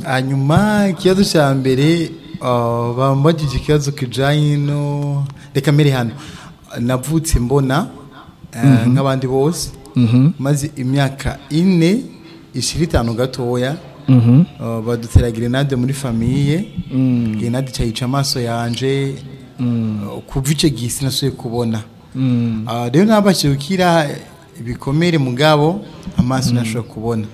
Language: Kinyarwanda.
hanyuma ikibazo cya mbere bambajije ikibazo kijyanye no reka mbere hano navutse mbona nk'abandi bose maze imyaka ine ishirini itanu gatoya badutera gerenade muri famiye gerenade cyayica amaso yanje kuva icyo gihe sinasuye kubona rero ntabashije gukira ibikomere mugabo amaso ntashobora kubona